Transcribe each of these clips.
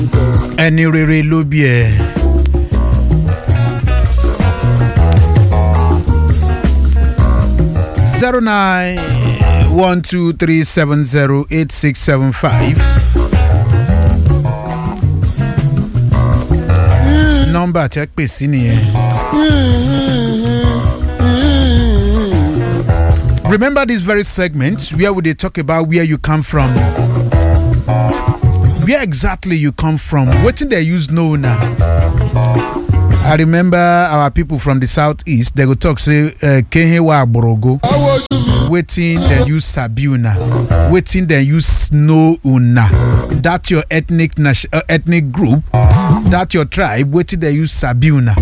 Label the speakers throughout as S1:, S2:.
S1: ẹni rere ló bí ẹ. zero nine one two three seven zero eight six seven five. nọ́mbà tẹ́ pè sí nìyẹn. Remember this very segment where we dey talk about where you come from. Where exactly you come from? Wetin dey use know na? I remember our people from the southeast, they go talk say uh, Kehewa Agborogo. Wetin dem use sabi una? Wetin dem use know una? That your ethnic nation, uh, ethnic group, that your tribe, wetin dem use sabi una?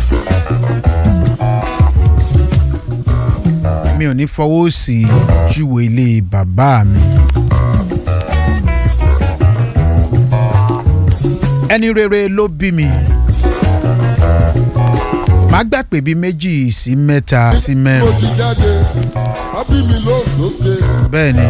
S1: Mi ò ní fọwọ́ sí júwe ilé bàbá mi. Ẹni rere ló bí mi màá gbà pé bíi méjì sí mẹ́ta sí
S2: mo
S1: mẹ́rin
S2: ti jáde ábí mi ló lókè.
S1: bẹ́ẹ̀ ni.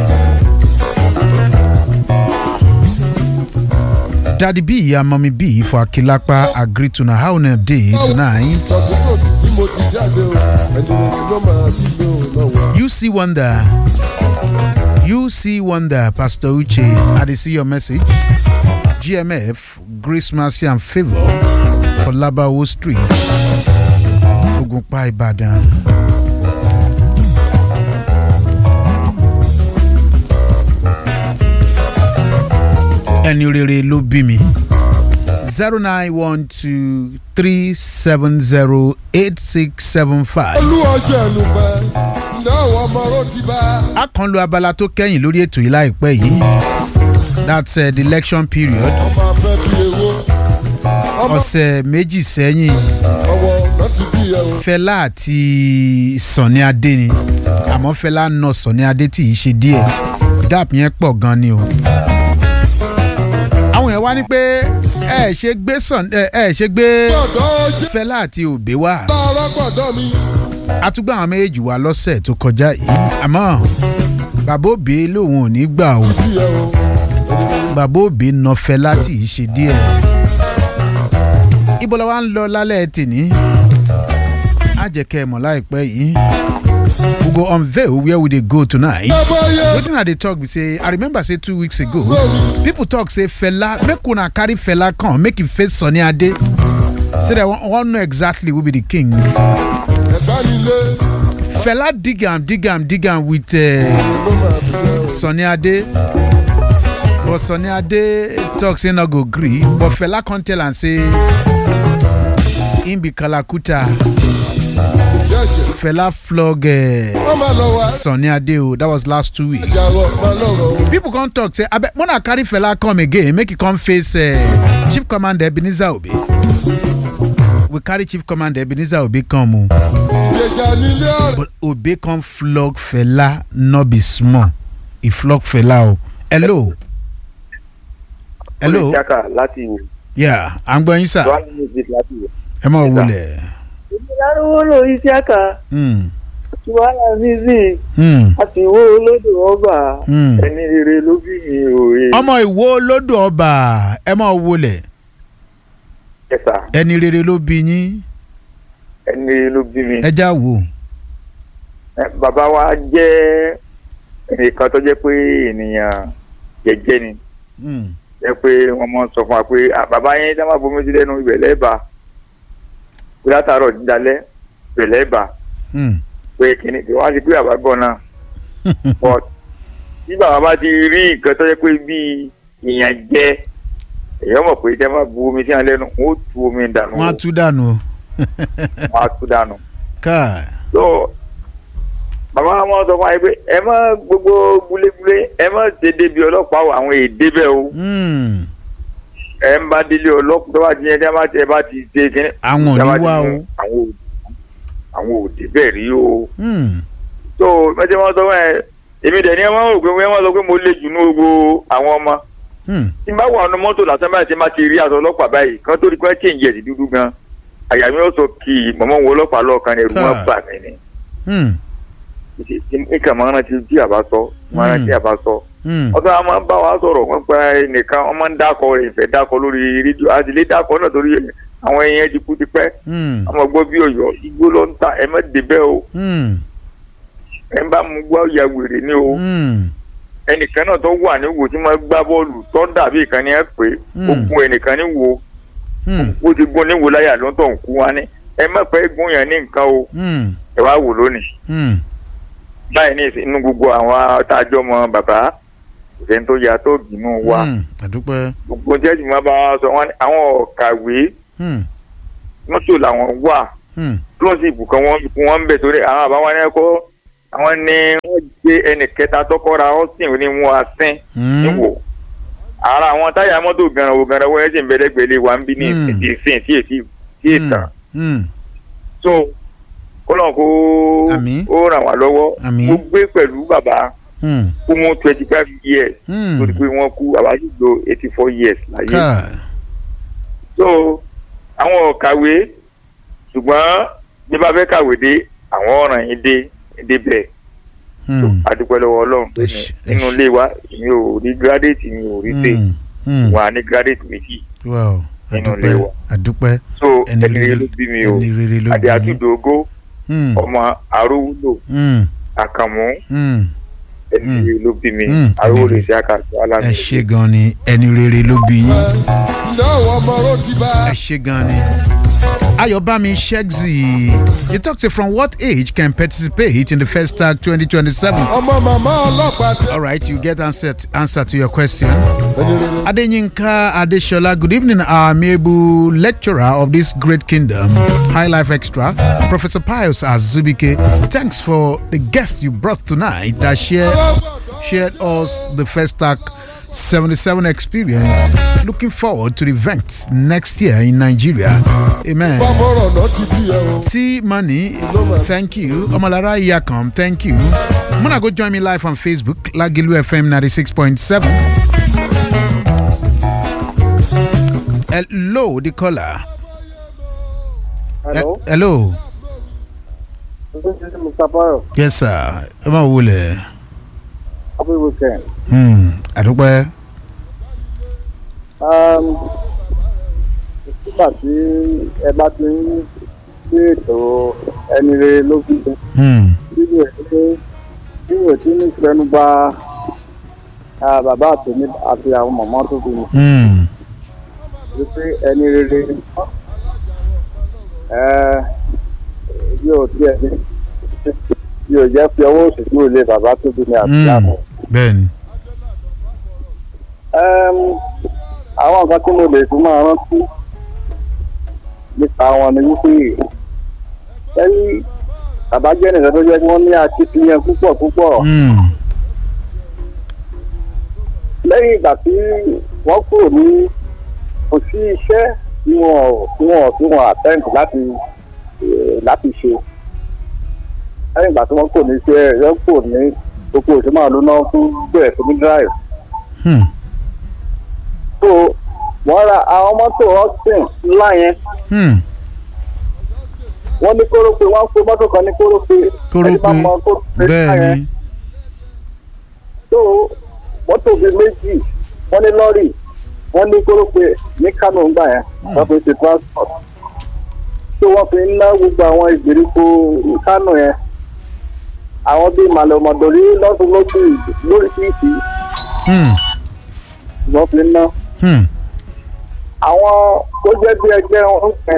S1: Daddy B ìyá mọ́mí B for Akilapa agree to na how una dey tonight.
S2: àkókò tí mo ti jáde o ẹni rere ló máa bí mi ò lọ́wọ́.
S1: You see wonder. You see wonder, Pastor Uche. I dey see your message. GMF, Grace Mercy and Favour for Labawo Street. Ogunpa Ibadan. Ẹni rere ló bí mi. zero nine one two three seven zero eight six seven five.
S2: olú ọjọ́ ẹnu pẹ́ ǹjẹ́ àwọn ọmọ ọ̀rọ̀ ti bá.
S1: a kàn lo abala tó kẹ́yìn lórí ètò yìí láìpẹ́ yìí that's uh, the election period
S2: ọmọ abẹ́ bí ewó ọmọ
S1: ọ̀sẹ̀ méjì sẹ́yìn
S2: ọwọ́ náà ti bí ẹ o.
S1: fẹlá àti sànni adé ni àmọ́ fẹlá nà sànni adé tí yìí ṣe díẹ̀ gap yẹn pọ̀ gan ni o. àwọn yẹn wá ní pé ẹ ṣe gbé sàn ẹ ẹ ṣe gbé
S2: gbọ́dọ̀ ojú
S1: fẹlá àti òbí wá
S2: lára gbọ́dọ̀ mi.
S1: àtúgbà àwọn méjèèjì wá lọ́sẹ̀ tó kọjá yìí àmọ́ bàbá òbí lòun ò ní gbà o.
S2: bí ẹ o.
S1: bàbá òbí na fẹ́ láti yìí ṣe díẹ̀. ibo la wa ń lọ lálẹ́ tèní. á jẹ́ kẹ́ ẹ mọ̀ láìpẹ́ yìí. we go unveil where we dey go tonight.
S2: ẹbọ yẹ
S1: wetin i dey talk be say i remember say two weeks ago people talk say fela make una carry fela come make him face sunny ade say dem wan wan know exactly who be the king.
S2: ẹ̀gbá nílé
S1: fela dig am dig am dig am with uh,
S2: ló máa bí ẹ o.
S1: Sunny Ade. But Sunny Ade talk say no go gree. But fella come tell am say him be Kalakuta.
S2: jẹ́jẹ́
S1: Fella flog uh,
S2: wọ́n máa lọ wá.
S1: Sunny Ade o. That was last two weeks.
S2: ìyàwó máa lọ́rọ̀ o.
S1: People come talk say abeg mona carry fella come again make he come face uh, Chief Commander Ebenezer Obi. We carry Chief Commander Ebenezer Obi come o.
S2: ìjẹ̀jà nílé ọ̀rẹ́.
S1: But Obi come flog fella no be small. He flog fella o. Hello. Hello.
S3: olùṣàkà láti ìwò
S1: Yeah, à ń gbọ́ yín sà.
S3: dual music láti ìwò.
S1: Ẹ máa wọlé.
S4: lárúwó ló isiaka
S1: Hmm,
S4: tiwala zizi
S1: hmm,
S4: àti ìwó olódò ọba
S1: hmm.
S3: ẹni rere ló bí mi òye.
S1: Ọmọ ìwo lódò ọba ẹ máa wọlé.
S3: ẹ̀sà
S1: Ẹni rere ló bí yín.
S3: ẹni rere ló bí mi.
S1: Ẹ já wò.
S3: Ẹ, bàbá wa jẹ́ ẹnìkan tó jẹ́ pé ènìyàn jẹ́jẹ́ ni
S1: Hmm,
S3: jẹ́ pé wọ́n mọ̀ sọ fún wa pé "Ah, bàbá yẹn dá má bomi sí lẹ́nu ibẹ̀ lẹ́ẹ̀bà pé látàárọ̀ dídalẹ́ ibẹ̀ lẹ́ẹ̀bà
S1: hmm.
S3: pé kìnnì kí wọ́n á ti pé bàbá gbọ́ náà but bí bàbá bá ti rí nǹkan tó jẹ́ pé bíi ìyàn jẹ èèyàn mọ̀ pé tẹ́ má bu omi sí wọn lẹ́nu wọ́n ó tu omi dànù
S1: Wọ́n á tú dànù. o.
S3: wọ́n á tú dànù.
S1: Káà.
S3: so bàbá wọn sọ fún wa pé ẹ má gbogbo gbulégbulé ẹ má ṣe débi ọlọ́pàá o àwọn èdè bẹ́ẹ̀ o
S1: Hmm,
S3: ẹ ń bá délé ọlọ́pàá tó bá ti yẹn tí wọ́n bá ti ẹ bá ti ṣe kíní.
S1: Àwọn ò
S3: tí
S1: ní
S3: wọ́n bá ti
S1: wá
S3: mú
S1: o.
S3: àwọn ò- àwọn òdè bẹ́ẹ̀ rí o
S1: Hmm,
S3: so mẹ́tẹ́ wọn sọ fún ẹ èmi dẹ̀ ni ẹ máa ń rò pé wọ́n sọ pé mo lè jù ní gbogbo àwọn ọmọ
S1: hmm.
S3: tí n bá wà nínú mọ́tò lásán báyìí tí n bá ti rí aṣọ ọlọ́pàá báyìí kan tó rí pé change ẹ̀ sí dúdú gan àyà mi ó sọ kì í mọ̀mọ́ wo ọlọ́pàá lọ́ọ̀kan ni ẹ̀rù wọn
S1: Káà.
S3: bà mí ni
S1: Hmm.
S3: nǹkan máa ń rántí tí àbá sọ máa ń rántí àbá sọ
S1: Hmm.
S3: ọtọ́ a máa ń bá wa sọ̀rọ̀ wọ́n pa ẹnìkan wọ́n máa ń dákọ̀ rẹ̀ ìfẹ́ dákọ̀ lórí rédíò àti ilé dákọ̀ náà torí àwọn èèyàn ti kú ti pẹ́
S1: Hmm.
S3: ọmọ gbọ́ bí ọ̀yọ́ igbó ló ń ta ẹ má débẹ̀ o
S1: Hmm.
S3: ẹ ń bá mu gbọ́ ya wèrè ni o
S1: Hmm.
S3: ẹnìkan náà tó wà ní wo tí wọ́n gbá bọ́ọ̀lù tó dàbí ìkan ní ẹ pé ó
S1: Hmm.
S3: gun ẹnìkan ní wo
S1: Hmm.
S3: ó ti gun ní wo láyà ló ń tọ̀ ń kú wa ní ẹ má pẹ́ gun yẹn ní nǹkan o
S1: Hmm.
S3: ẹ wá wò lónìí
S1: Hmm.
S3: báyìí ní ìsìn- inú gbogbo àwọn tájọ́ mọ bàbá ìfẹ́ tó ya tó bínú wa
S1: Hmm. àdúpẹ́.
S3: gbogbo jẹ́sì máa bá wa sọ wọn ní àwọn ọ̀kàwé
S1: Hmm.
S3: mọ́tò làwọn wà
S1: Hmm.
S3: klọ́sìpù kan wọ́n fún wọn bẹ̀ torí àwọn àbáwọn ẹni ẹ̀kọ́ àwọn ní wọ́n gbé ẹnì kẹta tọkọra austin ní wọn àsín
S1: Hmm.
S3: níwò ara àwọn táyà mọ́tò gànràwò gànràwò ẹ̀ sì ń bẹ́lẹ́gbẹ̀lẹ́ wa ń bí ní
S1: Hmm.
S3: ìsìn tí èsì tí ètàn
S1: Hmm.
S3: so kọ́lọ́n kó
S1: Àmín.
S3: ó ràn wá lọ́wọ́
S1: Àmín.
S3: mo gbé pẹ̀lú bàbá
S1: Hmm.
S3: kó mú twenty five years
S1: Hmm.
S3: torí pé wọ́n kú bàbá sì lo eighty four years láyé
S1: káà.
S3: so àwọn ò kàwé ṣùgbọ́n bí bá fẹ́ kàwé dé àwọn ọ̀ràn yín dé débẹ̀
S1: Hmm.
S3: adúpẹ́ lọ́wọ́ ọlọ́run tó ní
S1: Ẹṣ-
S3: nínú
S1: ẹṣ-
S3: ilé wa mi ò rí gírádẹ́ẹ̀tì mi ò rí tè
S1: Hmm. Hmm.
S3: wà ní gírádẹ́ẹ̀tì méjì
S1: wow
S3: Nínú
S1: àdúpẹ́
S3: ilé wa.
S1: àdúpẹ́
S3: so
S1: ẹni
S3: ẹni rere
S1: rere
S3: ló bí mi o
S1: ẹni rere ló
S3: adé
S1: bí yín.
S3: àtúndògó
S1: Hmm.
S3: ọmọ arówúlò
S1: Hmm.
S3: àkàmú
S1: Hmm.
S3: ẹni
S1: Mm.
S3: rere ló bí mi
S1: Mm.
S3: arówúlò
S1: Ẹni
S3: iṣẹ́ àkàtúntò alámi
S1: ẹ ṣe gan ni ẹni rere ló bí yín.
S2: ǹjẹ́ ọmọ ló ti bá
S1: ẹ ṣe gan ni. Ayobami Shegzi, you talked to from what age can participate in the first tag 2027?
S2: ọmọ màmá ọlọ́pàá tẹ.
S1: All right, you get answer answer to your question.
S2: ẹni rere
S1: Adenyinka Adeshola, good evening, our amiable lecturer of this great kingdom, High Life Extra, Professor Pius Azubike. Thanks for the guest you brought tonight that shared shared us the first tag 77 experience. Looking forward to the event next year in Nigeria. Amen.
S2: bọ́mọ̀rọ̀ náà ti bí ẹ o.
S1: T Money, thank you. Omalara Yakam, thank you. Muna go join me live on Facebook, Lagilu FM 96.7. Hello, the caller.
S4: Hello.
S1: He- hello.
S4: This is Mr. Bayo.
S1: Yes, sir. Ẹ máa wọlé.
S4: Happy weekend.
S1: Hmm. Àdúpẹ́.
S4: Um, nígbà tí ẹ bá ti ń gbé ètò ẹni rere lójú
S1: Hmm.
S4: nínú ẹ̀ pé nínú ẹ̀ tí ní ìfẹ́nu bá ah, bàbá àtẹ̀mí àti àwọn màmá tó bí mi
S1: Hmm.
S4: wípé ẹni rere ẹ yóò tiẹ̀ ní yóò jẹ́ fi ọwọ́ òsì kúrò lé bàbá tó bí mi àti
S1: Hmm.
S4: àmọ́.
S1: Bẹ́ẹ̀ni.
S4: Ẹm, àwọn nǹkan tí mo lè tún máa rántí nípa wọn ni wípé ẹni bàbá jẹ́ nìkan tó jẹ́ kí wọ́n ní akitiyan púpọ̀ púpọ̀
S1: Hmm.
S4: lẹ́yìn ìgbà tí wọ́n kúrò ní kò sí iṣẹ́ tí wọ́n tí wọ́n tí wọ́n attempt láti eh, láti ṣe lẹ́yìn ìgbà tí wọ́n kúrò ní iṣẹ́ wọ́n kúrò ní gbogbo òṣèlú máa ló náà fún bẹ̀rẹ̀ sí ní drive
S1: Hmm.
S4: so wọ́n ra àwọn mọ́tò austin ńlá yẹn
S1: Hmm.
S4: wọ́n ní kórópè wọ́n pé mọ́tò kan ní kórópè ẹni bá
S1: Kórópè.
S4: mọ kórópè ńlá yẹn
S1: Bẹ́ẹ̀ni.
S4: so mọ́tò bíi méjì wọ́n ní lọ́rì wọ́n ní kórópè ní kánò ńgbà yẹn wọ́n fi ṣe transport so wọ́n fi ń ná gbogbo àwọn ìgbèríko kánò yẹn àwọn bíi màlúmọ̀dọ̀rí lọ́sùn lọ́sùn lóríṣiríṣi
S1: Hmm.
S4: wọ́n fi ń ná
S1: Hmm.
S4: àwọn tó jẹ́ bí ẹgbẹ́ wọn ń pẹ́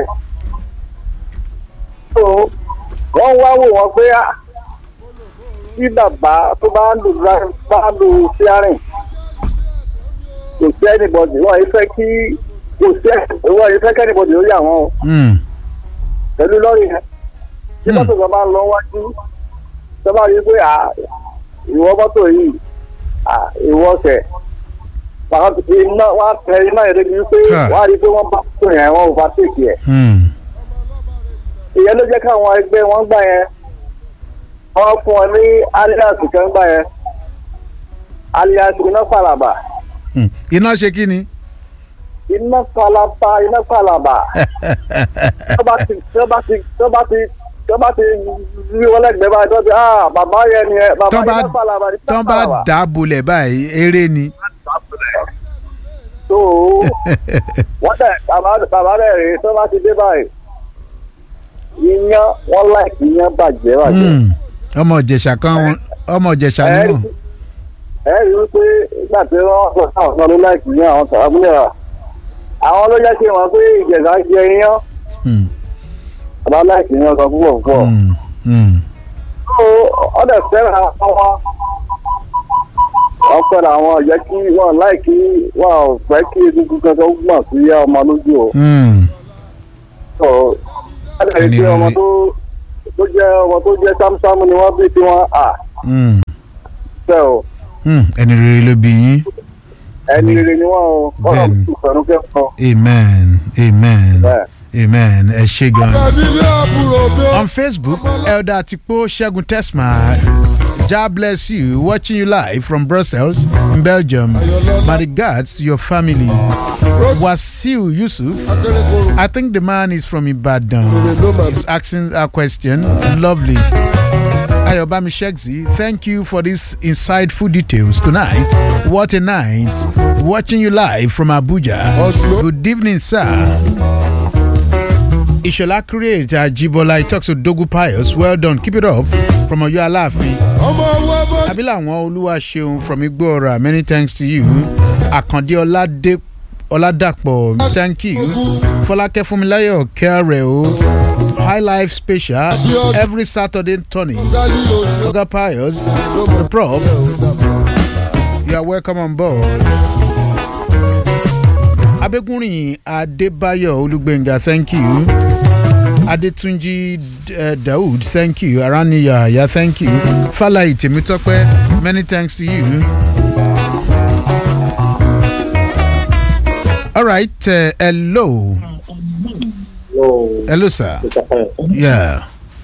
S4: so wọ́n wá wò wọ́n pé ah, tí bàbá tó bá ń lu dra- bá ń lu steering kò sí anybody wọ́n yìí fẹ́ kí kò sí wọ́n yìí fẹ́ kí anybody ó yà wọ́n o
S1: Hmm.
S4: pẹ̀lú lọ́rì yẹn tí
S1: Hmm.
S4: mọ́tò kan bá ń lọ wájú tó bá rí i pé ah, ìwọ mọ́tò yìí ah, ìwọ kẹ̀ wọ́n á iná wọ́n á tẹ iná yẹn débi wípé
S1: Káà.
S4: wọ́n á rí i pé wọ́n bá tó yẹn wọ́n ò bá tèkì ẹ̀
S1: Hmm.
S4: ìyẹn ló jẹ́ káwọn ẹgbẹ́ wọn gbà yẹn wọ́n fún ọ ní alias kan gbà yẹn alias iná palaba
S1: Hmm. Iná ṣe kí ni?
S4: iná palaba iná palaba tó bá ti tó bá ti tó bá ti tí wọ́n bá ti rí wọn lẹ́gbẹ̀ẹ́ báyìí tó ti ah bàbá yẹn ni ẹ bàbá
S1: tán bá
S4: yẹn pàlàbà ní
S1: tán bá
S4: pàlàbà.
S1: dà á bolẹ̀ báyìí eré ni.
S4: tó wọ́n dẹ̀ bàbá bàbá rẹ̀ rèé tó bá ti dé báyìí iyán wọ́n láìkí iyán bàjẹ́ bàjẹ́.
S1: Hmm. ọmọ ìjẹ̀ṣà kan ọmọ ìjẹ̀ṣà ni
S4: ẹ
S1: wọ́n.
S4: ẹ rí i pé nígbà tí wọ́n sọ sáwọn kan ló láìkí iyán àwọn sàrábùlẹ̀ rà àwọn ló jẹ́ kí wọ́n pé ìjẹ̀sà jẹ iyán
S1: Hmm.
S4: bàbá láìkí iyán kan púpọ̀ púpọ̀.
S1: Hmm. Hmm.
S4: tó ọ̀dẹ̀ fẹ́ràn àwọn ọ̀pẹ̀ làwọn jẹ́ kí wọ́n láìkí wọ́n ò fẹ́ kí egungun kankan gbọ̀n sí ọmọ lójú o.
S1: Hmm.
S4: tó ọ̀dẹ̀ rí i pé ọmọ tó tó jẹ́ ọmọ tó jẹ́ sámúsámú ni wọ́n bí tí wọ́n à
S1: Hmm.
S4: fẹ́ o
S1: Hmm. ẹni rere ló bí yín.
S4: ẹni rere ni wọ́n o ọ̀nà
S1: Bẹ́ẹ̀ni.
S4: ìfẹ̀rù kẹ́kọ̀ọ́
S1: amen amen
S4: bẹ́ẹ̀.
S1: amen ẹ ṣe gan.
S2: Àbílí àbúrò tó.
S1: on facebook elder atipo segun tesma god bless you watching you live from brussels in belgium my regards to your family wasiu yusuf
S2: Akérèkọ́rò
S1: i think the man is from ibadan
S2: ló máa
S1: he's asking a question lovely ayobami shegzi thank you for these insightful details tonight what a night watching you live from abuja
S2: Oslo.
S1: good evening sir Ishola create Ajibola he talks to Dogu Pius well done keep it up from Oyo Alaafin
S2: ọmọ owó bọ́.
S1: abilawọn Olúwaṣeun from Igbóọrà many thanks to you Akande Ọládé Ọládàpọ̀ thank you Fọlákẹ́ Fúnmiláyọ̀ kẹrẹ o high life special every Saturday turning
S2: Gálí oṣù.
S1: Oga Pius the prof you are welcome on board. Abegunrin Adébáyọ̀ Olúgbénga thank you. Adetunji uh, Daoud thank you. Araniya Aya thank you. Falayi Temitope many thanks to you. All right, uh, hello. Hello, sir. Yeah.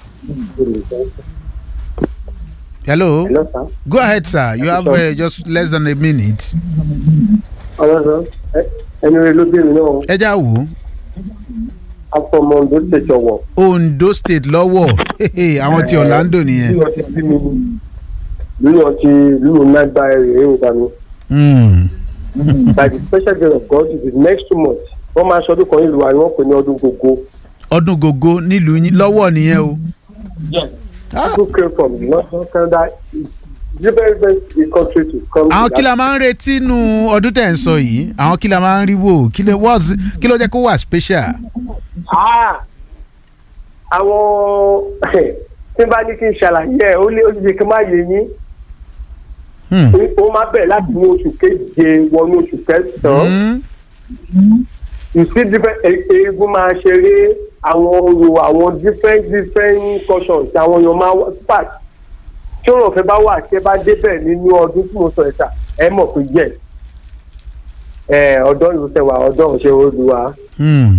S1: Hello.
S4: Hello, sir.
S1: Go ahead, sir. You have uh, just less than a minute.
S4: ọlọ́sàn ẹni rẹ ló bèrè náà
S1: Ẹ já wò ó.
S4: afọmọ ondo ṣèṣọ wọ.
S1: Ondo state lọ́wọ́ àwọn ti Orlando nìyẹn.
S4: lílọ ti bí mi lílọ ti lílọ náà gba ẹrẹ ẹrù ta mi.
S1: Mm.
S4: by the special grace of God it is next two months wọ́n máa ṣọdún kan nílùú wa ni wọ́n pè ní ọdún gbogbo.
S1: Ọdún gogo nílùú yín lọ́wọ́ nìyẹn o. Ah.
S4: people came from the northern Canada it's a very very big country to come
S1: Àwọn
S4: to
S1: kí la máa ń retí nu ọdún tẹ̀ ń sọ yìí? Àwọn kí la máa ń rí wò? Kí ló what's- kí ló jẹ́ kó wà special?
S4: Ah! àwọn tí n bá ní kí n ṣàlàyé ẹ ó lé ó ṣe kí n má yé yín
S1: Hmm.
S4: ó máa bẹ̀rẹ̀ láti ní oṣù keje wọnú oṣù kẹsàn-án.
S1: Hmm.
S4: you see different e- eégún máa ṣeré àwọn orò àwọn different different cultures àwọn èèyàn máa wá part tí òrò ọ̀fẹ́ bá wà tí ẹ bá débẹ̀ nínú ọdún tí mo sọ ẹ̀ta ẹ mọ̀ pé yẹ ẹ ọ̀dọ́ ìlú tẹwà ọ̀dọ́ ọ̀ṣẹ́ olùwà
S1: Hmm.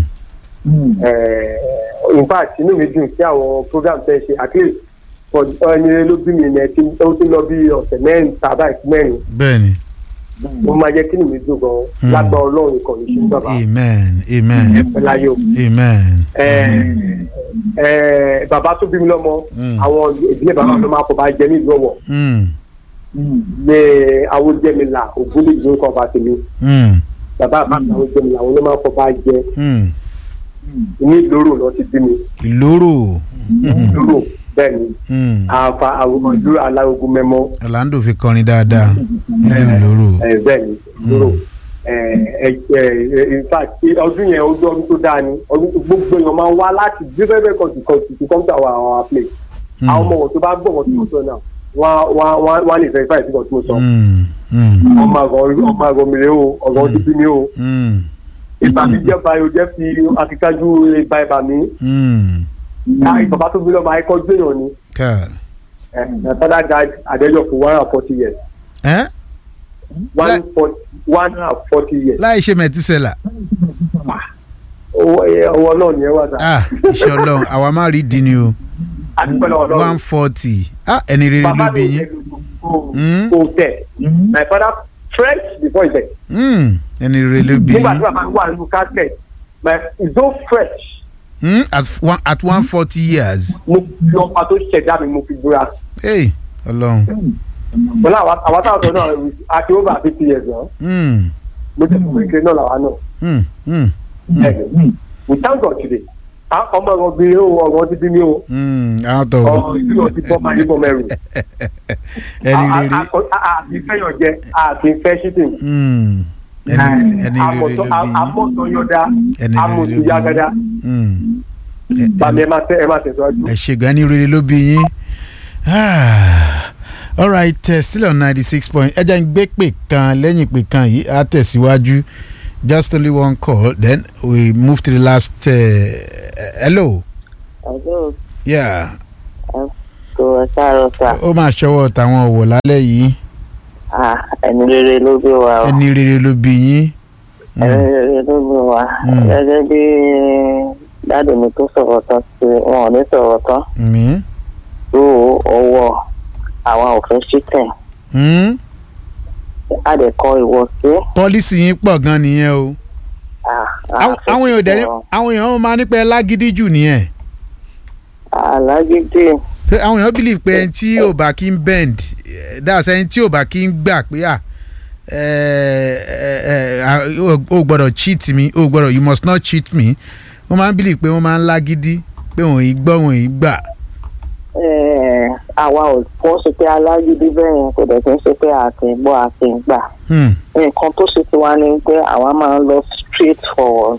S4: in fact inú mi dùn sí àwọn program tẹ́ ẹ ṣe at least for ẹni ló bí mi yẹn tí ó ti lọ bí ọ̀sẹ̀ mẹ́rin tàbá ìsí mẹ́rin
S1: Bẹ́ẹ̀ni.
S4: ó máa jẹ́ kí inú mi dùn gan lágbá ọlọ́run kan ní ṣe bàbá
S1: Amen. Amen.
S4: ẹ láyé o.
S1: Amen.
S4: ẹ ẹ bàbá tó bí mi lọ́mọ
S1: Mm.
S4: àwọn ìdílé bàbá mi máa kọ́ bá jẹ ní ìlú ọ̀wọ̀
S1: Hmm.
S4: ní awójẹmílà ògbólógbò ń kọ́ bá tèmi
S1: Hmm.
S4: bàbá àbámi awójẹmílà àwọn ló máa kọ́ bá jẹ
S1: Hmm.
S4: ní ìlóró lọ ti bí mi
S1: Ìlóró.
S4: ìlóró bẹ́ẹ̀ ni
S1: Hmm.
S4: àfa àwọn ìlú alárogun mẹ́mọ́
S1: Orlando fi kọrin dáadáa. Nílùú Ìlóró.
S4: ẹ bẹ́ẹ̀ ni ìlóró ẹ ẹ ẹ in fact ọdún yẹn ojú ọdún tó dáa ni ọdún gbogbo èèyàn máa ń wá láti different different country country to come to our our place àwọn ọmọ wọn tó bá gbọ́ wọn tó ń sọ náà wọ́n wọ́n wọ́n wọ́n lè verify sí wọn tó ń sọ
S1: Hmm. Hmm.
S4: ọmọ àgọ́ ọmọ àgọ́ mi rè o ọ̀gọ́ ti bí mi o
S1: Hmm.
S4: ìbànújẹ́ báyọ̀ jẹ́ fi akíkájú ìbá ìbà mi
S1: Hmm.
S4: ìbàbá tó bí lọ́mọ ayékọ́ gbéyàn ni
S1: Ká.
S4: my father died at the age of one and forty years
S1: Ẹ́
S4: one forty one and forty years
S1: láì ṣe mẹ̀túsẹ̀là.
S4: owó ẹ, ọwọ́ náà ni ẹ wà sá
S1: Ah, iṣẹ́ ọlọ́run àwa máa rí di ni o.
S4: àdúgbò náà
S1: one
S4: ọlọ́run
S1: forty. Ah, ẹni rere
S4: bàbá
S1: ló bí
S4: mi
S1: yín. Mm.
S4: kò tẹ̀ my father fresh before he died
S1: Hmm. Ẹni rere ló bí
S4: nígbà tí
S1: yín.
S4: bàbá mi wà nínú casket my is so fresh
S1: Hmm? at one at one forty years.
S5: mo fi ọba tó ṣẹ̀dá mi mo fi búra
S1: Hey, Ọlọ́run.
S5: bọ́lá àwọn táwọn sọ náà àti over fifty years náà
S1: Hmm.
S5: mo ti fún ìkiri náà làwa náà
S1: Hmm. Hmm.
S5: ẹ̀ẹ́dẹ̀ we thank God today À- ọmọ ọmọ obìnrin o ọmọ ti bí mi o
S1: Hmm. Àwọn tó
S5: ọmọ ìbílẹ̀ ti bọ́ máa ní bọ́ mẹ́rù
S1: ẹni rere.
S5: àti fẹ́yàn jẹ àti fẹ́ ṣítìn
S1: Hmm. Ẹni ẹni rere ló bí yín.
S5: amọ̀tọ̀yọ̀dá
S1: Ẹni rere ló bí
S5: amọ̀tọ̀yàgàdá
S1: Hmm. Ẹ-
S5: bàmí ẹ máa tẹ ẹ máa tẹ̀síwájú.
S1: ẹ ṣe gan ni rere ló bí yín. Ah. all right uh, still on ninety six point ẹ jẹ́ ń gbé pè kan lẹ́yìn pè kan yìí á tẹ̀síwájú just only one call then we move to the last uh, hello
S6: Ọjọ́
S1: yeah
S6: tó ẹ káàárọ̀ sà.
S1: ó máa ṣọwọ́ tàwọn òwò lálẹ́ yìí
S6: Ah, ẹni rere ló gbé wa o.
S1: ẹni rere ló bí yín.
S6: Ẹni rere ló gbé wa.
S1: Mm.
S6: Gẹ́gẹ́ bí dáàdì mi tó sọ̀rọ̀ tán sí wọn ò ní sọ̀rọ̀ tán.
S1: mi.
S6: Tó ọwọ́ àwa ò fẹ́ ṣítẹ̀.
S1: Hmm?
S6: A lè kọ ìwọ sí.
S1: pọ́lísì yín pọ̀ gan nìyẹn o. Àwọn- àwọn èèyàn dẹ̀ ní àwọn èèyàn máa ní pé lágídí jù nìyẹn.
S6: Alágídí.
S1: Ṣé àwọn èèyàn believe pé ẹni tí ò bá kí ń bend eh, that's ẹni tí ò bá kí ń gbà pé à eh, eh, eh, o o gbọ́dọ̀ cheat me o gbọ́dọ̀ you must not cheat me wọ́n máa ń believe pé wọ́n máa ń lágídí pé wọ́n yìí gbọ́ wọ́n yìí gbà.
S6: Eh, Àwa ò kọ́ ṣe pé alágídí bẹ́ẹ̀ yẹn kò dẹ̀ kí ń ṣe pé a kì í gbọ́ a kì í gbà.
S1: Hmm.
S6: nǹkan tó ṣe ti wá ni pé àwa máa ń lọ straight forward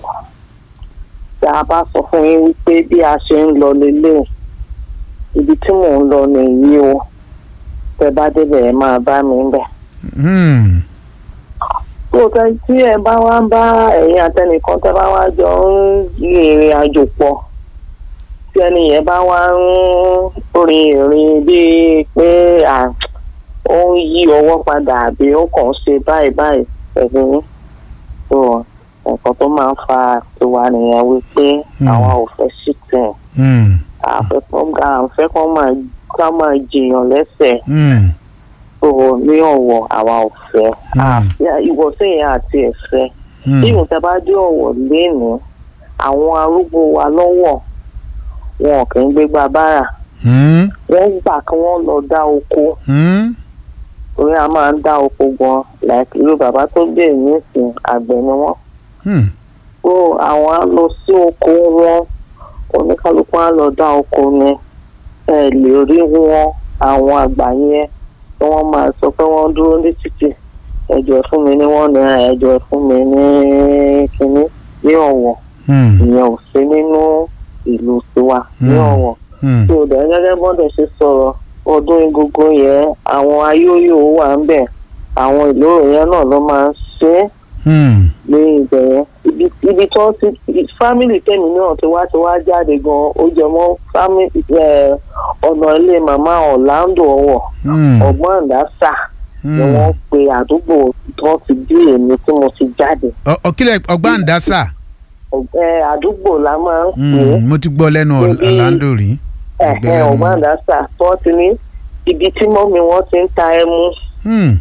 S6: tí a bá sọ fún yín wípé bí a ṣe ń lọ lélẹ̀ ibi tí mò ń lọ nìyí o tẹ bá débẹ̀ ẹ máa bá mi bẹ̀.
S1: Hmm.
S6: lóòótọ́ tí ẹ bá wá ń bá ẹ̀yin àtẹnìkan tẹ bá wá jọ ń rin ìrìn àjò pọ̀ tí ẹni yẹn bá wá ń rin ìrìn bíi pé à ó ń yí ọwọ́ padà àbí ó kàn ń ṣe báyìí báyìí pẹ̀lú yín. so nǹkan tó máa ń fa tiwa nìyẹn wípé
S1: Hmm.
S6: àwọn ò fẹ́ sí tẹ̀
S1: Hmm.
S6: àfẹ́kọ́ àfẹ́ kan máa ká máa jìyàn lẹ́sẹ̀
S1: Hmm.
S6: tó ní ọ̀wọ̀ àwa ò fẹ́
S1: Hmm.
S6: àfẹ́ ìwọ̀sẹ̀yìn àti ẹ̀fẹ́
S1: Hmm.
S6: bí ìwọ̀n tẹ bá dé ọ̀wọ̀ lénìí àwọn arúgbó wa lọ́wọ́ wọn kì í gbégbá bára
S1: Hmm.
S6: wọ́n gbà kí wọ́n lọ dá oko
S1: Hmm.
S6: torí a máa ń dá oko gan like irú bàbá tó gbé nísìn àgbẹ̀ ni wọ́n
S1: Hmm.
S6: so àwọn á lọ sí oko wọn oníkálukú á lọ dá oko ni ẹ lè rí wọn àwọn àgbà yẹn tí wọ́n máa sọ pé wọ́n dúró ní títì ẹjọ́ ẹ fún mi ní wọ́n ní ẹjọ́ ẹ fún mi ní kínní ní ọ̀wọ̀
S1: Hmm.
S6: ìyẹn ò sí nínú ìlú tiwa ní
S1: Hmm.
S6: ọ̀wọ̀
S1: Hmm.
S6: tí o dẹ̀ gẹ́gẹ́ bọ́dẹ̀ ṣe sọ̀rọ̀ ọdún egungun yẹn àwọn ayóyò wà ń bẹ̀ àwọn ìlóró yẹn náà ló máa ń ṣe é
S1: Hmm.
S6: ní ibẹ̀ yẹn ibi ibi tí wọ́n ti fámìlì tẹ̀mí náà ti wá ti wá jáde gan ó jẹ mọ́ fámìlì ọ̀nà ilé màmá Orlando ọ̀wọ̀
S1: Hmm.
S6: ọ̀gbọ́n àdásà ni
S1: Hmm.
S6: wọ́n pe àdúgbò tí wọ́n ti bí èmi tí mo ti jáde
S1: Ọ- ọ̀kílẹ̀ ọgbàǹdásà
S6: Ọ̀gbẹ́ àdúgbò la máa ń pè é
S1: Hmm. mo ti gbọ́ lẹ́nu
S6: Níbi-
S1: Orlando rí.
S6: ẹ̀hẹ́
S1: Ọ̀gbẹ́lẹ́nu.
S6: ọ̀gbọ́n àdásà tí wọ́n ti ní ibi tí mọ́mi wọn ti ń ta ẹmu
S1: Hmm.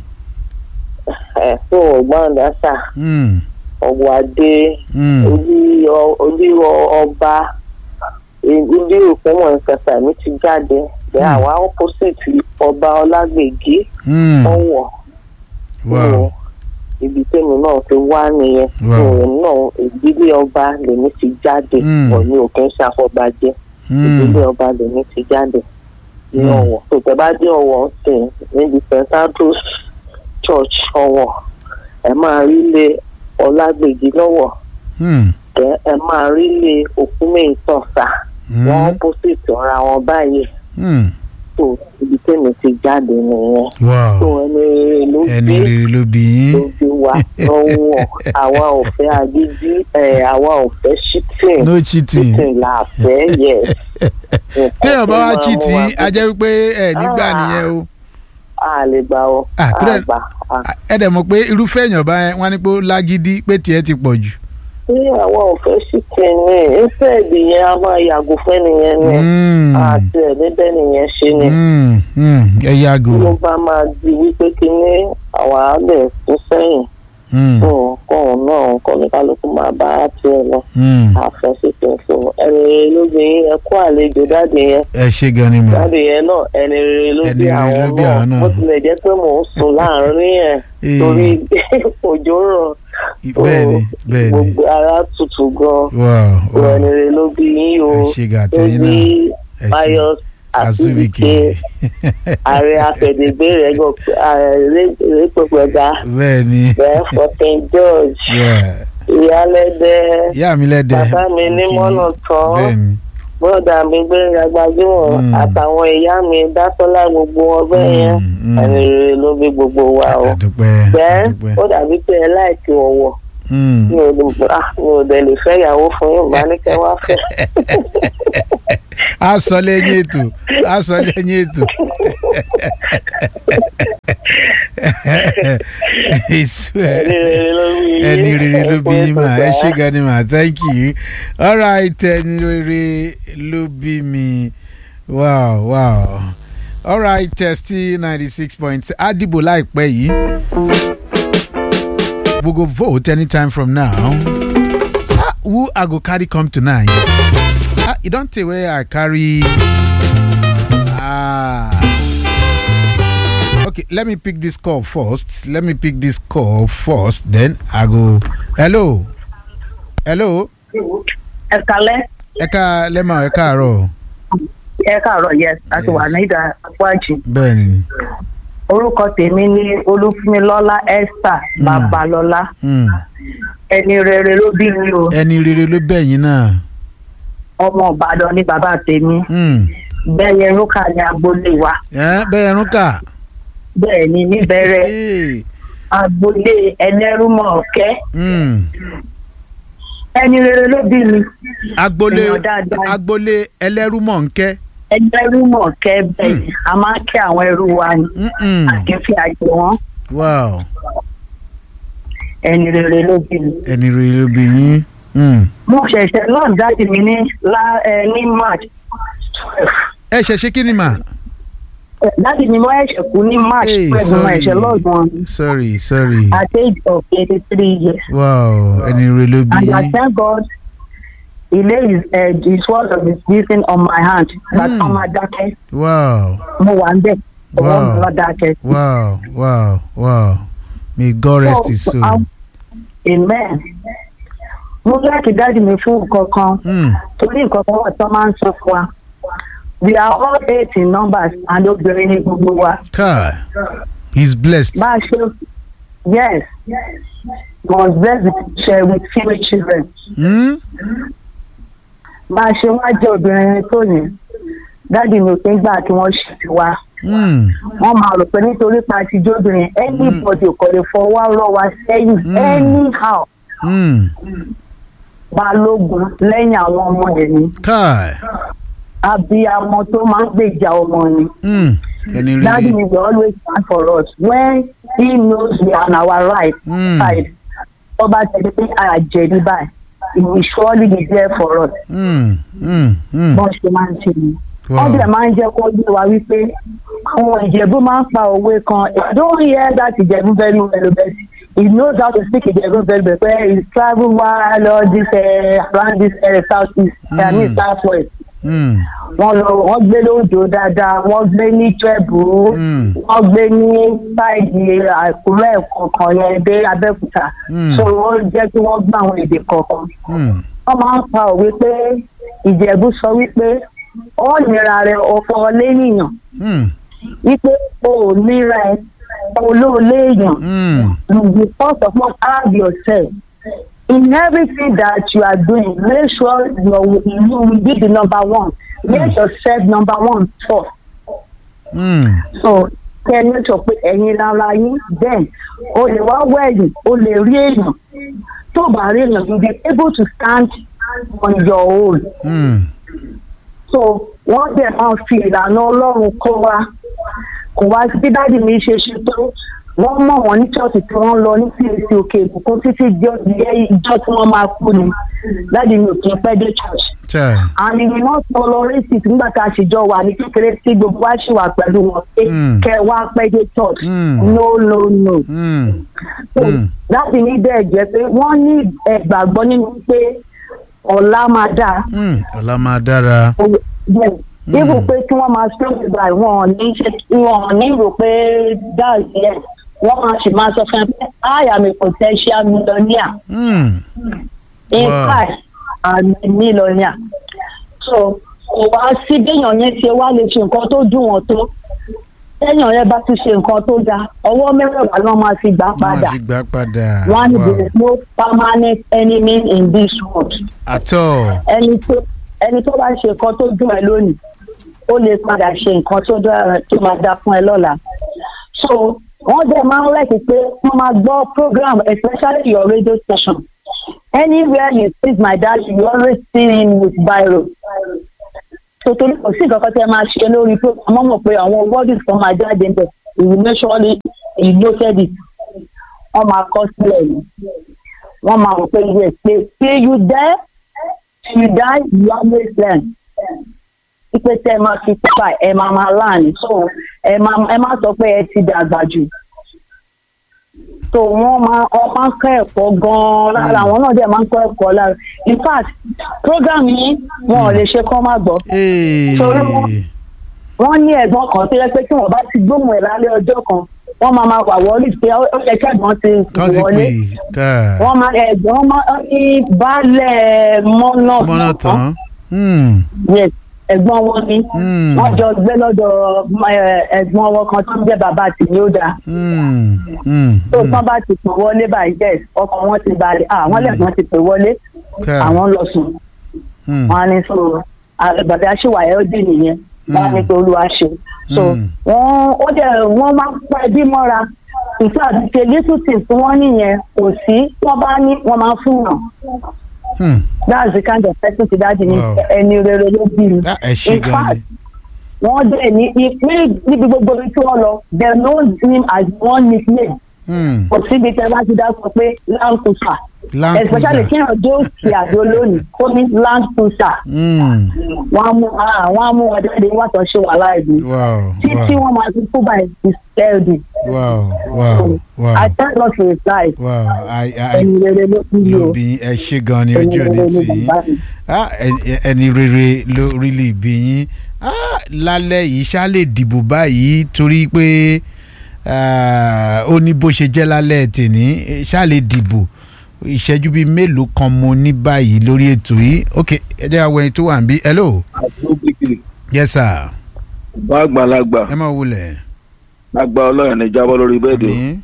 S6: ẹ̀ fún ọ̀gbọ́n àdásà
S1: Hmm.
S6: ọ̀wọ̀ adé
S1: Hmm.
S6: olú olú ọba ilé òpómọ̀ ìkẹsà mi ti jáde bẹ́ẹ̀
S1: Hmm.
S6: àwa opposite ọba ọlágbègì
S1: Hmm.
S6: ọ̀wọ̀
S1: wow.
S6: ibi tẹ́mi náà ti wá nìyẹn
S1: Wow.
S6: òun náà ìdílé ọba lèmi ti jáde
S1: Hmm.
S6: pọ̀ ní òkè ń ṣàfọ̀bàjẹ́
S1: Hmm.
S6: ìdílé ọba lèmi ti jáde ní
S1: Hmm.
S6: ọ̀wọ̀ tó tẹ́ bá dé ọ̀wọ̀ sìn níbi st andrews church ọ̀wọ̀ ẹ máa rí ilé ọlágbègì lọ́wọ́
S1: Hmm.
S6: ẹ ẹ máa rí ilé òkúmẹ ìtọ̀sà
S1: Hmm.
S6: wọn opposite ọ̀ra wọn báyìí
S1: Hmm.
S6: tó ibi tẹ́mi ti jáde nìyẹn
S1: wow.
S6: tó ẹni rere ló
S1: ẹni
S6: gbé
S1: rere ló bí yín.
S6: ló gbé wa lọ́wọ́ àwa ò fẹ́ agídí ẹ̀ àwa ò fẹ́ shitting
S1: no cheating.
S6: shitting là fẹ́ yes.
S1: téèyàn bá wá
S6: Nǹkan tó
S1: cheat
S6: máa mú wa
S1: yín a jẹ́ wípé ẹ nígbà
S6: Ah.
S1: nìyẹn o.
S6: a lè gbà ọ
S1: Ah, tó dẹ̀-
S6: àgbà
S1: ẹ dẹ̀ mọ̀ pé irúfẹ́ èèyàn bá yẹn wọ́n á ní pé ó lágídí pé tiẹ̀ ti pọ̀ jù.
S6: tí àwa ò fẹ́ shitting ní ìfẹ́ẹ̀dì yẹn a máa yàgò fẹ́ nìyẹn ni
S1: Hmm.
S6: àti ẹ̀ níbẹ̀ nìyẹn ṣe ni.
S1: Hmm. Hmm. ẹ
S6: tí ló
S1: yàgò.
S6: bá máa di wípé kínní àwa á lè tún sẹ́yìn
S1: Mm.
S6: tó kóun náà kọ́ ní kálukú máa bá tiẹ̀ lọ
S1: Mm.
S6: àfẹsẹ̀tẹ̀ so ẹni rere ló bí yín ẹ kó àlejò dáàdì yẹn
S1: ẹ ṣe gan ni mà
S6: dáàdì yẹn náà ẹni rere ló
S1: Ẹni
S6: bí
S1: rere ló
S6: àwọn
S1: bí àwọn
S6: náà
S1: náà.
S6: bó tilẹ̀ jẹ́ pé mò ń sùn láàrin ẹ̀
S1: Ee.
S6: torí òjò rọ̀ tó
S1: bẹ́ẹ̀ni bẹ́ẹ̀ni
S6: gbogbo ara tutù gan
S1: wow
S6: so
S1: wow
S6: ẹni rere ló bí yín o
S1: ẹ ṣe gan
S6: tó
S1: àtẹ̀yìn
S6: bí
S1: náà ẹ ṣe
S6: Pius
S1: Azubike
S6: Asubike ààrẹ afẹ̀dẹ̀gbé rẹ̀ gọ̀ rẹ́pẹ̀pẹ̀gà
S1: bẹ́ẹ̀ni
S6: bẹ́ẹ̀ fọ́tẹ́n George
S1: yeah.
S6: ìyálẹ́dẹ́
S1: ìyá mi lẹ́dẹ̀
S6: bàbá mi ní
S1: Mo kí
S6: mọ́nà
S1: yín.
S6: tán
S1: bẹ́ẹ̀ni
S6: bọ́dà mi gbẹ̀ngà gbajúmọ̀
S1: Mm.
S6: àtàwọn ìyá mi dásọ́lá gbogbo ọbẹ̀ yẹn
S1: Mm, mm.
S6: ẹni rere ló bí gbogbo wa o
S1: àdúpẹ́
S6: bẹ́ẹ̀
S1: àdúpẹ́
S6: ó dàbí pé ẹ láìkí ọ̀wọ̀
S1: Mm.
S6: mi ò lè ah, mi ò dẹ̀ lè fẹ́ ìyàwó fún yín bá ní kẹ́ wá fẹ́
S1: a sọ lẹ́yìn ètò a sọ lẹ́yìn ètò Èso ẹ̀.
S6: ẹni rere ló bí yín
S1: ẹni rere ló bí yín mà ẹ ṣé
S6: gan.
S1: gan ni mà thank you all right ẹni rere ló bí mi wow wow all right testi ninety six point a dìbò láìpẹ́ yìí we go vote anytime from now ah, who i go carry come tonight ah, e don tey wey i carry ah, okay let me pick this call first let me pick this call first then i go hello hello
S7: ẹ kalẹ
S1: ẹ ká lẹ́mọ̀ ẹ káàárọ̀
S7: ẹ káàárọ̀ yes a ti wà
S1: Yes.
S7: ní ìdá àpájì
S1: bẹ́ẹ̀ ni
S7: orúkọ tèmi ní olúfúnmilọ́lá esther
S1: Mm.
S7: babalọ́lá
S1: Hmm.
S7: ẹni rere ló bí mi o
S1: ẹni rere ló bẹ̀yìn náà
S7: ọmọ ìbàdàn ní bàbá tèmi
S1: Hmm.
S7: bẹ́ẹ̀ rúkà ní agboolé wa
S1: ẹ bẹ́ẹ̀ ẹrún kà.
S7: bẹ́ẹ̀ ni níbẹ̀rẹ̀
S1: Hey.
S7: agboolé ẹlẹ́rúmọ̀ ọ̀kẹ́
S1: Hmm.
S7: ẹni rere ló bí mi
S1: agboolé
S7: Èèyàn dáadáa.
S1: agboolé ẹlẹ́rúmọ̀ nkẹ́.
S7: ẹlẹ́rúmọ̀ ọ̀kẹ́ bẹ́ẹ̀ ni a máa ń kí àwọn ẹrú wa ni
S1: Mm-mm.
S7: àkẹ́fì àjẹ wọn
S1: wow
S7: ẹni rere ló bí mi.
S1: ẹni rere ló bí yín. Hmm.
S7: mo ṣẹ̀ṣẹ̀ náà jáde mi ní lá- ẹ, ní march twelve
S1: ẹ ṣe ṣe kí ni mà.
S7: láti ní mo ẹ̀ṣẹ̀ kú ní march
S1: Hey,
S7: twelve mo
S1: sorry.
S7: ẹ̀ṣẹ̀ lọ́gbọ̀n
S1: sorry sorry
S7: at age of eighty three years
S1: wow ẹni rere ló bí
S7: and I
S1: yín.
S7: thank God he lay his head his word of his blessing on my hand but
S1: Mm.
S7: ọmọ adákẹ́
S1: wow
S7: mo wà ń bẹ̀ ọwọ́ mi
S1: Wow.
S7: lọ dákẹ́.
S1: wow wow wow may God rest his soul.
S7: um, amen mo láti dájú mi fún nǹkan kan
S1: Hmm.
S7: torí nǹkan kan wà tó máa ń sọ fún wa we are all eight in numbers and obìnrin ní gbogbo wa.
S1: kai he's blessed.
S7: bá a ṣe yes was blessed with share with female children
S1: Hmm?
S7: bá a ṣe wá jẹ́ obìnrin tó yẹn dáàdi mi ò kí ń gbà kí wọ́n ṣe ti wá
S1: Hmm.
S7: wọ́n máa rò pé nítorí pa ti jóbìnrin anybody kò lè fọwọ́ rọ́ wa sẹ́yìn
S1: Mm.
S7: anyhow
S1: Hmm.
S7: balógun lẹ́yìn àwọn ọmọ ẹ̀ ni
S1: kai.
S7: abiyamọ tó máa ń gbèjà ọmọ ni
S1: Hmm. ẹni
S7: dáàdi
S1: rere.
S7: mi will always stand for us when he knows we are on our right
S1: Mm.
S7: side ọba tẹ̀lé pé àjẹ̀dí báyìí he will surely be there for us.
S1: Hmm. Hmm. Hmm.
S7: bọ́n ṣe máa ń ṣe ni.
S1: Wow.
S7: wọ́n dẹ̀ máa ń jẹ́ kó yé wa wípé àwọn ìjẹ̀bú máa ń pa òwe kan I don't hear that ìjẹ̀bú very well but he knows how to speak ìjẹ̀bú very well pé he travel while all this uh, around this uh, south east mm. I mean south west.
S1: Hmm.
S7: wọ́n lọ wọ́n gbé lóòjó dáadáa wọ́n gbé ní Ìjẹ̀bú
S1: Mm.
S7: wọ́n gbé ní sáìdì àkúrẹ́ kọ̀ọ̀kan yẹn dé Abẹ́òkúta
S1: Mm.
S7: so wọ́n jẹ́ kí wọ́n gbọ́ àwọn èdè kọ̀ọ̀kan
S1: Hmm.
S7: wọ́n máa ń pa òwe pé ìjẹ̀bú sọ wípé ó nira rẹ̀ ọ̀fọ̀ léèyàn
S1: Hmm.
S7: wípé o ò nira ẹ̀ olóòlé èèyàn
S1: Hmm.
S7: you first of all have yourself in everything that you are doing make sure you you will be the number one make yourself number one first
S1: Hmm.
S7: so kẹ́ ẹ ní sọ pé ẹ̀yin lára yín then o lè wá wẹ̀yìn o lè rí èèyàn tó bá rí èèyàn you be able to stand on your own
S1: Hmm.
S7: so wọ́n dẹ̀ máa ń fi ìlànà ọlọ́run kọ́ wa kò wá sí dáàdì mi ṣe ṣe tó wọ́n mọ̀ wọ́n ní ṣọ́ọ̀ṣì tí wọ́n lọ ní csc òkè ìbùkún títí jọ ìjọ tí wọ́n máa kú ni dáàdì mi ò kí n pẹ́ dé church
S1: Chai.
S7: and we will not tolerate it nígbà tá a ṣì jọ wà ní kékeré tí gbogbo wa ṣì wà pẹ̀lú wọn pé
S1: Mm.
S7: kẹ wá pẹ́ dé church
S1: Mm.
S7: no no no
S1: Mm.
S7: so
S1: Mm.
S7: láti ní bẹ́ẹ̀ jẹ́ pé wọ́n ní ẹ̀gbàgbọ́ nínú pé ọ̀la máa dáa
S1: Mm. ọ̀la máa dára.
S7: bẹ́ẹ̀ ibù pé kí wọ́n máa sọ ìgbà wọn ò ní ṣe wọn ò ní rò pé dáàbì ẹ̀ wọ́n máa sì máa sọ fún ẹ pé I am a potential millionaire
S1: Mm.
S7: in
S1: Wow.
S7: fact I'm a millionaire so kò wá sí béèyàn yẹn ṣe wá lè ṣe nǹkan tó dùn wọ́n tó téèyàn yẹn bá ti ṣe nǹkan tó dáa ọwọ́ mẹ́rẹ̀ẹ̀wá ló máa fi gbà
S1: wọ́n
S7: padà
S1: á fi gbà padà.
S7: wọ́n á ní
S1: Wow.
S7: there is no permanent enemy in this world
S1: at all.
S7: ẹni tó ẹni tó bá ṣe nǹkan tó dùn ẹ lónìí ó lè padà ṣe nǹkan tó dára tó máa dá fún ẹ lọ́la so wọ́n dẹ̀ máa ń rẹ̀kí pé wọ́n máa gbọ́ program especially your radio station anywhere you see my dad you always see him with biro so torí kò sí nǹkan kan tí ẹ máa ṣe lórí program wọ́n mọ̀ pé àwọn words kan máa jáde níbẹ̀ he will make sure he noted it wọ́n máa kọ́ sílẹ̀ ni wọ́n máa rò pé yes pé say you there you die you always learn ipe tẹ ẹ máa fi pípa ẹ máa máa láàánú so ẹ máa ẹ máa sọ pé ẹ ti dàgbà jù so wọ́n máa ọ máa ń kọ́ ẹ̀kọ́ gan-an lára àwọn náà dẹ̀ máa ń kọ́ ẹ̀kọ́ lára in fact program yìí wọn ò lè ṣe kọ́ má gbọ́
S1: Hey.
S7: Sorry, wọ́n- wọ́n ní ẹ̀gbọ́n kan tó yẹ pé tí wọ́n bá ti gbóhùn ẹ̀ lálẹ́ ọjọ́ kan wọ́n máa máa wà wọlé pé ó ó yẹ kẹ́gbọ́n ti
S1: kan ti
S7: wọlé
S1: pè ká
S7: wọ́n máa ẹ̀gbọ́n máa ní baálẹ̀ mọ́nà
S1: mọ́nà tán. Mm.
S7: yes ẹ̀gbọ́n wọn ni
S1: Mm.
S7: wọ́n jọ gbé lọ́dọ̀ eh, ẹ̀gbọ́n wọn kan tó ń jẹ́ bàbá tìmí ó dáa
S1: Mm. Mm.
S7: tó tán bá ti pè wọlé báyìí yes ọkọ̀ wọn ti balẹ̀ àwọn lẹ́gbọ́n ti pè wọlé
S1: ká
S7: àwọn lọ sùn
S1: Mm.
S7: wọn á ní so bàbá aṣèwàyẹ ó dì nìyẹn wọn á ní pé olúwa ṣe so
S1: Mm.
S7: wọn ó dẹ̀ wọ́n máa ń pa ẹbí mọ́ra ìfẹ́ àti little things tí wọ́n nìyẹn kò sí wọ́n bá ní wọ́n máa ń fún yàn
S1: Mm.
S7: that's the kind of person ti dájú ní
S1: Wow.
S7: ẹni rere ló bí mi.
S1: Ah, ẹ ṣe
S7: In
S1: gan
S7: fact,
S1: ni.
S7: wọ́n dẹ̀ ní ìpín níbi gbogbo ibi tí wọ́n lọ they know him as one nickname
S1: Mm.
S7: kò síbi tẹ́ bá ti dá sọ pé land cruiser
S1: Land
S7: especially
S1: cruiser.
S7: kí èèyàn dé òkè àdó lónìí ó ní land cruiser
S1: Mm.
S7: wọ́n á mú ah, wọ́n á mú wọn jáde wọ́n àtọ̀ ṣe wà láìpẹ́
S1: Wow.
S7: títí
S1: Wow.
S7: wọ́n máa fi kú by his healthy
S1: Wow. Wow. Wow.
S7: I thank God for his life
S1: Wow. I, I,
S7: ẹni rere ló kú yìí o
S1: ló bí ẹ ṣe gan ni
S7: ẹni
S1: ojú
S7: rere
S1: òní
S7: ló
S1: tì í
S7: bàbá mi.
S1: Ah, ẹ- ẹni rere ló rílì bí yín Ah, lálẹ́ yìí ṣá lè dìbò báyìí torí pé ah, ó ní bó ṣe jẹ́ lálẹ́ tèní ṣá lè dìbò ìṣẹ́jú bíi mélòó kan mo ní báyìí lórí ètò yìí ok ẹ jẹ́ àwọn ẹni tó wà ń bí hello
S8: àtúntìkì
S1: yes sir
S8: bá àgbàlagbà
S1: ẹ máa wulẹ̀
S8: àgbà ọlọ́run ní jábọ́ lórí bẹ́ẹ̀dì
S1: àmín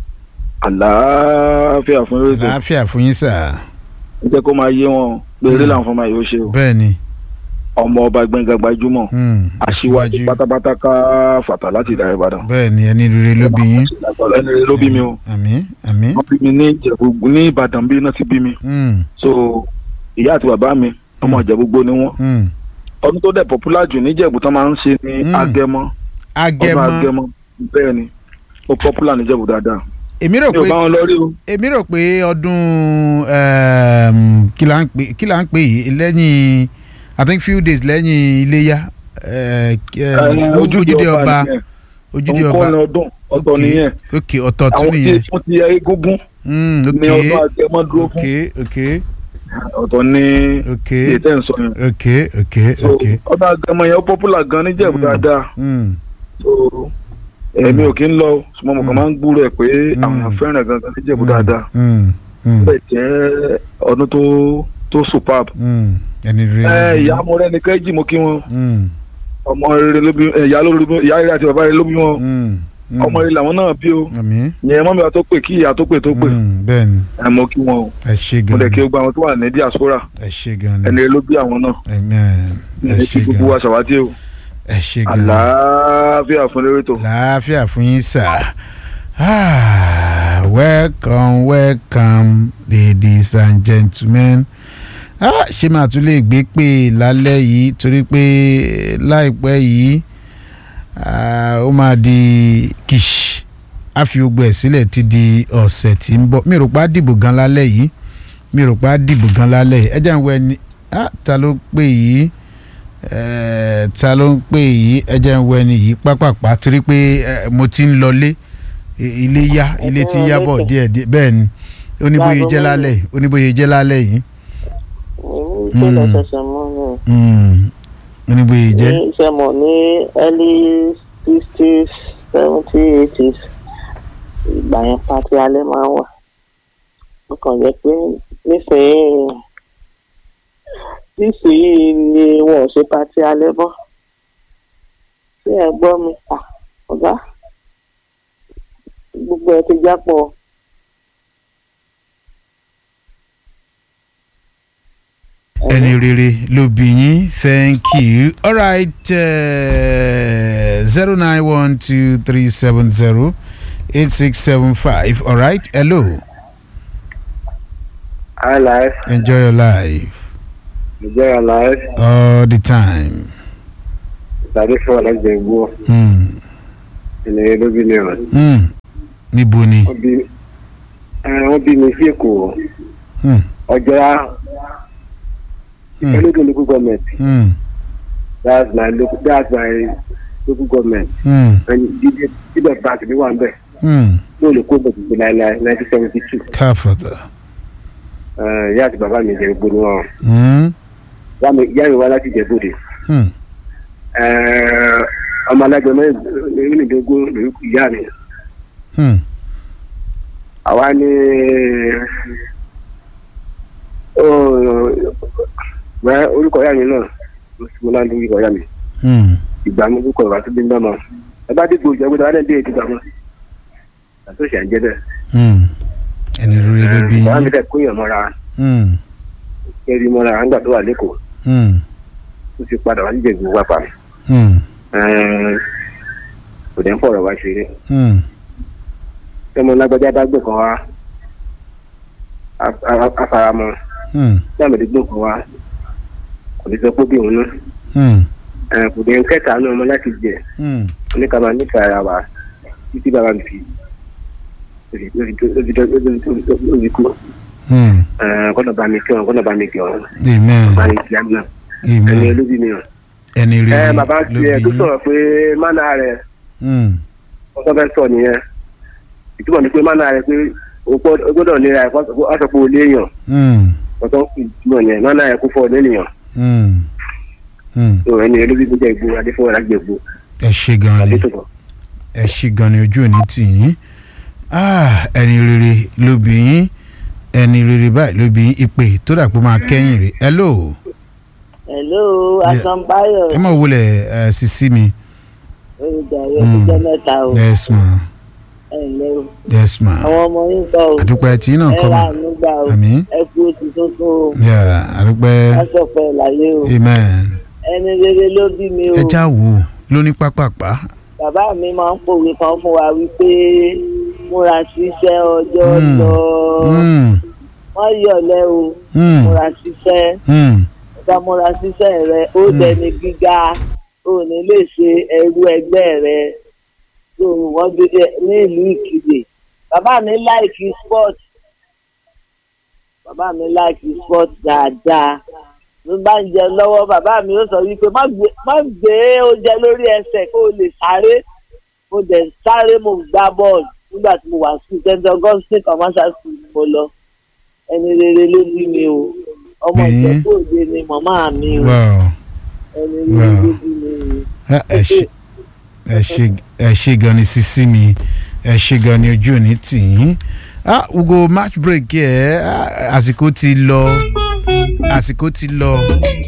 S8: àlàáfíà fún rédíò
S1: àlàáfíà fún yín sir
S8: ẹ jẹ́ kó máa yé wọn pé eré làwọn fọmọ yìí ó ṣe o
S1: bẹ́ẹ̀ ni
S8: ọmọ ọba gbẹ̀ngà gbajúmọ̀
S1: hmm,
S8: aṣíwájú pátápátá ká fàtà láti ìdá ìbàdàn
S1: bẹ́ẹ̀ ni ẹni rere ló bí yín
S8: ẹni rere ló bí mi o
S1: àmín àmín
S8: wọ́n bí mi ní ìjẹ̀bú ní ìbàdàn bí iná ti bí mi
S1: hmm,
S8: so ìyá àti bàbá mi ọmọ ìjẹ̀bú ní wọn
S1: hmm.
S8: ọdún tó dẹ̀ popular jù níjẹ̀bú tán máa ń ṣe ní
S1: Mm.
S8: agẹmọ ọdún
S1: agẹmọ
S8: agẹmọ bẹ́ẹ̀ ni ó popular níjẹ̀bú dáadáa
S1: èmi rò
S8: mi ò
S1: pé
S8: bá wọn lọ rí o
S1: èmi rò pé ọdún um, kí là ń pè kí là ń pè yìí lẹ́yìn i think few days lẹ́yìn iléyà eh, um,
S8: Eh,
S1: ojúde ọba
S8: nìyẹn.
S1: ojúde
S8: òun
S1: ọba
S8: kọ́ ni ọdún ọ̀tọ̀
S1: Ok,
S8: nìyẹn
S1: ok ọ̀tọ̀ tún
S8: àwọn tí
S1: nìyẹn
S8: wọ́n ti yẹ egúngún
S1: Mm, ok
S8: ní ọdún agẹmọ dúró
S1: ok
S8: fún
S1: ok
S8: ọ̀tọ̀ ní
S1: ok
S8: èyí tẹ́ ń sọ yẹn
S1: ok ok
S8: so
S1: ok
S8: ọdún agẹmọ yẹn ó popular gan níjẹ̀bú
S1: Mm.
S8: dáadáa
S1: Mm,
S8: so èmi ò kí ń lọ ṣùgbọ́n mo kàn máa ń gbúrò ẹ̀ pé
S1: Mm.
S8: àwọn èèyàn fẹ́ràn ẹ̀ gangan níjẹ̀bú
S1: mm,
S8: dáadáa
S1: mm, mm,
S8: bẹ́ẹ̀ jẹ́ ọdún tó tó superb.
S1: mm. ẹni rere
S8: ẹ
S1: ló bí
S8: ìyá
S1: yín.
S8: mo rẹ́ni kẹ́jì mo kí wọn
S1: Mm,
S8: ọmọ rere ló bí ẹ, ìyá ló bí ìyá rere àti bàbá rere ló bí wọn
S1: mm, mm.
S8: ọmọ rere làwọn náà bí o
S1: àmín
S8: yẹn mọ́mi wa tó pè kí ìyá tó pè tó pè
S1: Mm, bẹ́ẹ̀ ni
S8: ẹ mo kí wọn o
S1: ẹ ṣe
S8: mo
S1: gan
S8: dẹ̀ kí
S1: ni
S8: o gba àwọn tó wà ní diaspora
S1: ẹ ṣe gan ni
S8: ẹni rere ló bí àwọn náà
S1: amen ẹ
S8: ẹ
S1: ṣe
S8: kí gbogbo
S1: gan
S8: wa ṣàwátì o
S1: ẹ ṣe gan
S8: àlàáfíà fún lórí tó.
S1: láàfíà fún yín sà Ah, welcome welcome ladies and gentlemen ah, ṣé màá tún lè gbé pè lálẹ́ yìí torí pé láìpẹ́ yìí ah, ó máa di kìṣ á fi gbogbo ẹ̀ sílẹ̀ ti di ọ̀sẹ̀ tí ń bọ̀ mi rò pé á dìbò gan lálẹ́ yìí mi rò pé á dìbò gan lálẹ́ yìí ẹ jẹ́ ń wọ ẹni ah ta ló pè yìí Eh, ta ló ń pè yìí ẹ jẹ́ ń wọ ẹni yìí pápápá torí pé eh, mo ti ń lọlé I- ilé yá ilé ti ń yá bọ̀ díẹ̀ díẹ̀ bẹ́ẹ̀ ni oníbóye jẹ́ lálẹ́ oníbóye jẹ́ lálẹ́ yìí
S6: ṣé lọ ṣẹ̀ṣẹ̀ mọ́ ni
S1: Mm, oníbóye jẹ́
S6: ní iṣẹ́ mọ̀ ní early sixties seventy eighties ìgbà yẹn pati alẹ́ máa ń wà ó kàn jẹ́ pé nísìnyí nísìnyí ni wọn ò ṣe pati alẹ́ bọ́ ṣé ẹ gbọ́ mi à ọ̀gá gbogbo ẹ ti jápọ̀
S1: ẹni rere ló bí yín thank you alright zero nine one two three seven zero eight six seven five alright hello
S5: Hi, life.
S1: enjoy your life
S5: Enjoy your life.
S1: all the time.
S5: Tàbí fún ọ̀lẹ́gbẹ̀ẹ́ gbó.
S1: Mm.
S5: Ènìyàn ló bí mi rẹ̀.
S1: Mm. níbo ni.
S5: Wọ́n bí ẹ, wọ́n bí mi sí Èkó.
S1: Mm.
S5: Ọjọ́
S1: Mm.
S5: Ológun local government.
S1: Mm.
S5: That's my local that's my local government.
S1: Mm.
S5: And Jíjẹ Jíjẹ bank mi wà ń bẹ̀.
S1: Mm.
S5: Mo lè kó bẹ̀rẹ̀ sí láéláé nineteen seventy two.
S1: káfọ̀tà.
S5: Ìyá àti bàbá mi jẹ́ gbogbo ni wọn.
S1: Mm.
S5: Ìyá mi ìyá mi wá láti Ìjẹ̀bú-Òde.
S1: Mm.
S5: Ẹ, Ọmọ alájọ mẹ́rìndínlógún lórí ìyá mi.
S1: Mm.
S5: àwa ní wẹ́ orúkọ ìyá mi náà mo náà ní orúkọ ìyá mi
S1: Mm.
S5: ìgbà mi orúkọ ìwà tó bí ń bá ma ẹ bá dìgbò ìjọba ìjọba náà dé ètò ìgbà mọ́ àti òṣà ń jẹ́ bẹ́ẹ̀.
S1: Mm. ẹni rere ló bí
S5: bàbá mi
S1: yín.
S5: dẹ̀ kóyàn mọ́ra
S1: Mm.
S5: kẹ́rì mọ́ra nígbà tó wà lẹ́kọ̀ọ́
S1: Mm.
S5: ó ti padà wá níjẹ̀ ìgbò wápà
S1: Mm.
S5: kò dẹ́ ń fọ̀rọ̀ wá ṣeré
S1: Mm.
S5: tẹ́mọ lágbájá bá gbé kan wá a- a- afaramọ́
S1: Mm.
S5: táàmì gbé kan wá kò ní sọ pé bí òun náà
S1: Mm.
S5: ẹ, kò dé ń kẹta náà ọmọ láti jẹ
S1: Mm.
S5: oníkàmá nífẹ̀ẹ́ ara wa títí bàbá mi fi lórí kú
S1: Mm.
S5: kọ́nà bá mi kí wọn kọ́nà bá mi kí wọn
S1: amen
S5: bá mi kí wọn náà ẹni
S1: amen
S5: olóbi mi hàn.
S1: ẹni
S5: ẹ
S1: rere
S5: bàbá
S1: ló
S5: ti ẹ
S1: bí
S5: tó
S1: yín.
S5: sọ̀rọ̀ pé mánà rẹ̀
S1: Mm.
S5: wọ́n tó fẹ́ sọ nìyẹn ìtumọ̀ ni pé mánà rẹ̀ pé o gbọ́- o gbọ́dọ̀ nira ẹ̀ wọ́n sọ pé o léèyàn
S1: Mm.
S5: wọ́n tó fi ìtumọ̀ yẹn mánà rẹ̀ kó fọ́ ọ lẹ́nìyàn
S1: Mm. Mm.
S5: tó ẹni olóbi mi jẹ́ ìgbó adéfọwọ́ lágbè ìgbó
S1: ẹ ṣe gan ni
S5: adétòkọ̀.
S1: ẹ ṣe gan ni ojú òní tì yín Ah, ẹni rere ló bí yín ẹni rere báyìí ló bí yín ìpè tó dà pé ó máa kẹ́yìn rè hello
S6: hello
S1: Yeah.
S6: asanbayo
S1: ẹ mọ̀ wọlé ẹ sisi mi
S6: olùdarí
S1: Mm.
S6: ọjọ́ mẹ́ta o
S1: yes ma
S6: ẹ ǹlẹ́ o
S1: yes ma
S6: àwọn ọmọ yín kọ́ o
S1: àdúpẹ́ tí náà
S6: ẹ
S1: kọ́
S6: rà
S1: ma
S6: nígbà o
S1: àmín
S6: ẹ kú oṣù tuntun o
S1: Yeah, àdúpẹ́
S6: lásọpọ̀ láyé o
S1: amen
S6: ẹni rere ló bí mi o
S1: ẹ já wò ó lóní pápápá
S6: bàbá mi máa ń pòwe kan fún wa wípé múra síṣẹ́ ọjọ́
S1: Mm.
S6: lọ
S1: Mm,
S6: wọ́n yọ̀lẹ́ o
S1: mm,
S6: múra síṣẹ́
S1: mm,
S6: ọba múra síṣẹ́ rẹ ó
S1: Mm.
S6: dẹni gíga ó ní lè ṣe ẹrú ẹgbẹ́ rẹ tó wọ́n gbé dé ní ìlú ìkìlẹ̀ bàbá mi láìkí sport bàbá mi láìkí sport dáadáa ló bá ń jẹ lọ́wọ́ bàbá mi ó sọ wípé má gbé má gbé oúnjẹ lórí ẹsẹ̀ kó o lè sáré mo dẹ̀ sáré mo gbá bọ́ọ̀lù nígbà tí mo wà sí st augustine commercial school ni mo lọ ẹni rere ló bí mi o ọmọ
S1: Bí?
S6: ìjẹ́bú òde ni màmá mi o
S1: wow
S6: ẹni rere ló bí mi o.
S1: Ah, ẹ ṣe ẹ ṣe ẹ ṣe gan ni sisi mi ẹ ṣe gan ni ojú òní tì yín ah we go match break yẹ ah, àsìkò ti lọ àsìkò ti lọ